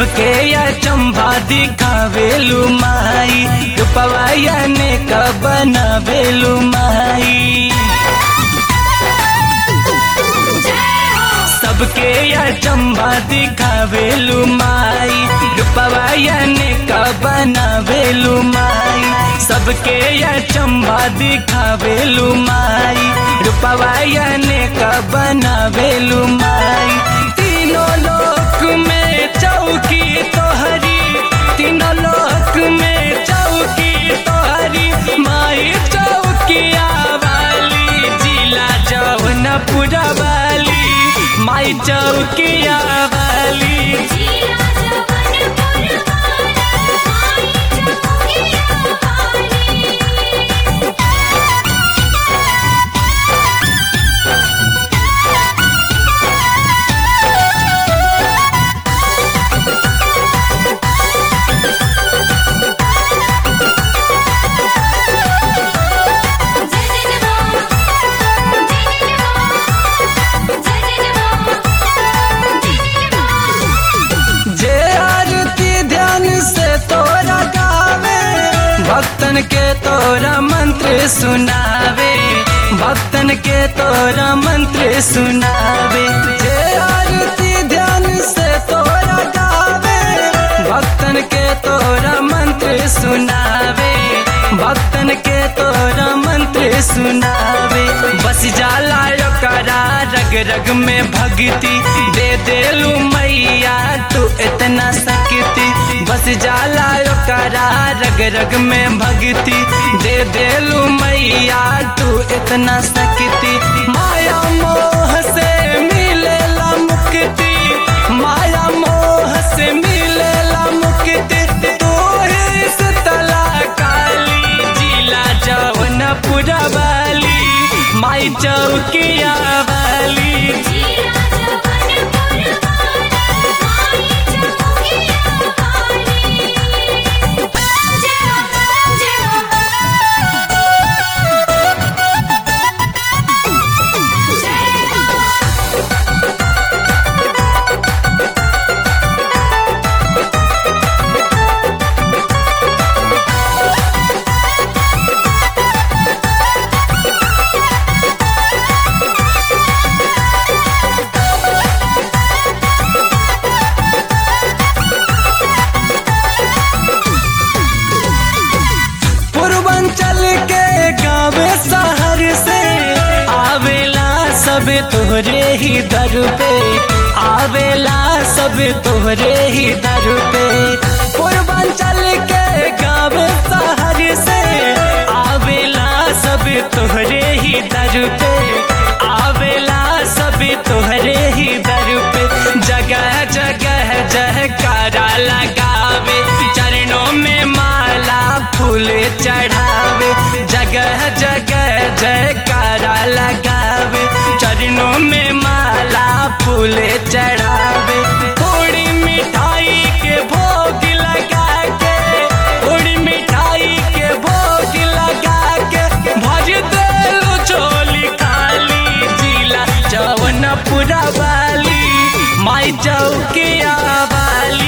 सबके या चंबा दिखावेलू माई रूपवाया ने का बनावेलू माई सबके या चंबा दिखावेलू माई रूपवाया ने का बनावेलू माई सबके या चंबा दिखावेलू माई रूपवाया ने का बनावेलू माई तीनों लोक में चौकी तोहरी तीनों लोक में चौकी तोहरी माई चौकिया वाली जिला जौनपुरा वाली माई चौकिया वाली जिला जवनपुर वाला माई चौकिया वाली जे आरती ध्यान से तोरा गावे भक्तन के तोरा मंत्र सुनावे भक्तन के तोरा मंत्र सुनावे जे आरती ध्यान से तोरा गावे भक्तन के तोरा मंत्र सुनावे भक्तन के तोरा मंत्र सुनावे बस जाला करा रग रग में भक्ति दे देलू मैया तू इतना सकती बस जाला करा रग रग में भक्ति दे देलू मैया तू इतना सकती माया मोह से मिलेला मुक्ति माया मोह से मिलेला मुक्ति तू ही शीतला काली जिला जौनपुरा वाली माई चौकिया वाली पूर्वांचल के गाँव शहर से आवेला सब तोहरे ही दर पे आवेला सब तोहरे ही दर पे पूर्वांचल के गाँव शहर से आवेला सब तोहरे ही दर पे आवेला सब तोहरे ही दर पे जगह जगह जयकारा लगावे चरणों में माला फूल चढ़ावे जगह जगह जयकारा लगावे चरणों में माला फूल चढ़ावे थोड़ी मिठाई के भोग लगा के थोड़ी मिठाई के भोग लगा के भज देलू चोली खाली जिला जौनपुरा वाली माई चौकिया वाली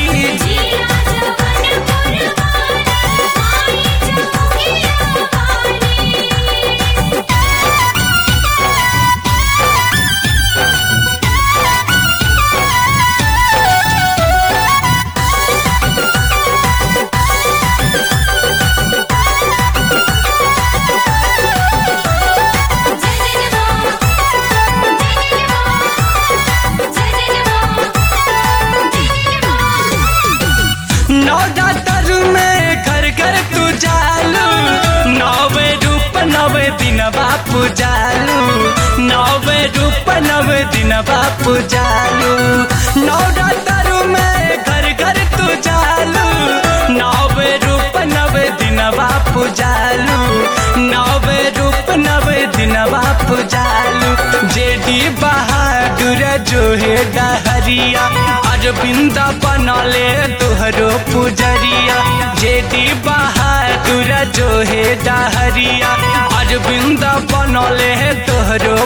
नवरात्र में घर घर तू जालू नवे रूप नवे दिन बापू जालू नवे रूप नवे दिन बापू जालू नवरात्र में घर घर तू जालू नवे रूप नवे दिन बापू जालू नवे रूप नवे दिन बापू जालू जेडी बहादुर जो है डहरिया अरविंद बनले तोहरो पुजरिया जेडी बहादुर जो है डहरिया अरविंद बनले तोहरो